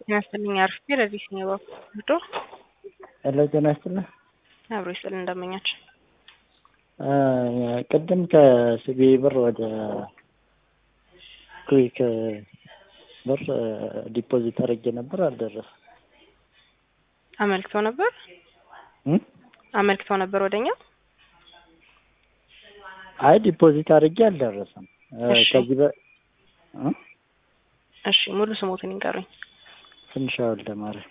ጤና ይስጥልኝ አርፍቴ ለዚህ ሲኔባ ብዶ ሄሎ ጤና ይስጥልኝ። አብሮ ይስጥልን እንደመኛቸው ቅድም ከሲቢ ብር ወደ ኩዊክ ብር ዲፖዚት አድርጌ ነበር፣ አልደረሰም። አመልክተው ነበር እም? አመልክተው ነበር ወደኛ። አይ ዲፖዚት አድርጌ አልደረሰም። እሺ። ከዚህ በ እ? እሺ ሙሉ ስሞትን ይንገሩኝ። ትንሿ ወልደ ማርያም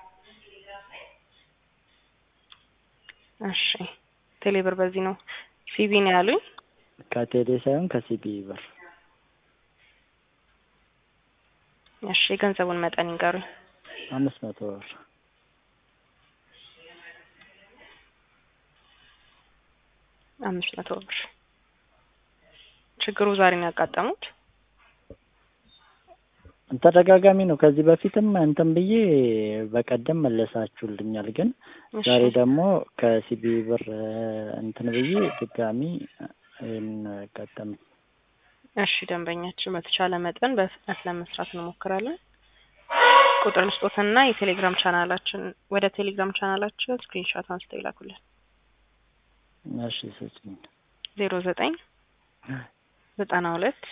እሺ ቴሌብር በዚህ ነው ሲቢ ነው ያሉኝ። ከቴሌ ሳይሆን ከሲቢ ብር እሺ የገንዘቡን መጠን ይንገሩኝ። አምስት መቶ ብር አምስት መቶ ብር። ችግሩ ዛሬ ነው ያጋጠሙት? ተደጋጋሚ ነው። ከዚህ በፊትም እንትን ብዬ በቀደም መለሳችሁልኛል፣ ግን እሺ ዛሬ ደግሞ ከሲቢ ብር እንትን ብዬ ድጋሚ ይህን ቀጠም እሺ ደንበኛችን በተቻለ መጠን በፍጥነት ለመስራት እንሞክራለን። ቁጥር ልስጦትና የቴሌግራም ቻናላችን ወደ ቴሌግራም ቻናላችን ስክሪንሾት አንስተው ይላኩልን። እሺ ስጭኝ። ዜሮ ዘጠኝ ዘጠና ሁለት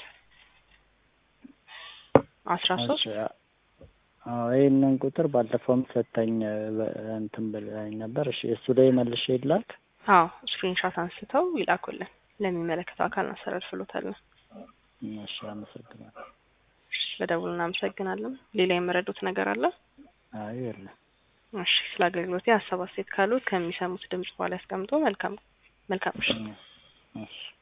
አስራ ሶስት እሺ፣ አዎ ይህንን ቁጥር ባለፈውም ሰጠኝ በ- እንትን ብላኝ ነበር። እሺ እሱ ላይ መልሼ ይላክ። አዎ ስክሪንሾት አንስተው ይላኩልን። ለሚመለከተው አካል እናስተላልፍሎታለን። እሺ አመሰግናለሁ። ስለደውሉ እናመሰግናለን። ሌላ የመረዱት ነገር አለ? አይ የለም። እሺ ስለ አገልግሎቴ ሀሳብ አስተያየት ካሉት ከሚሰሙት ድምጽ በኋላ ያስቀምጡ። መልካም መልካም ምሽት። እሺ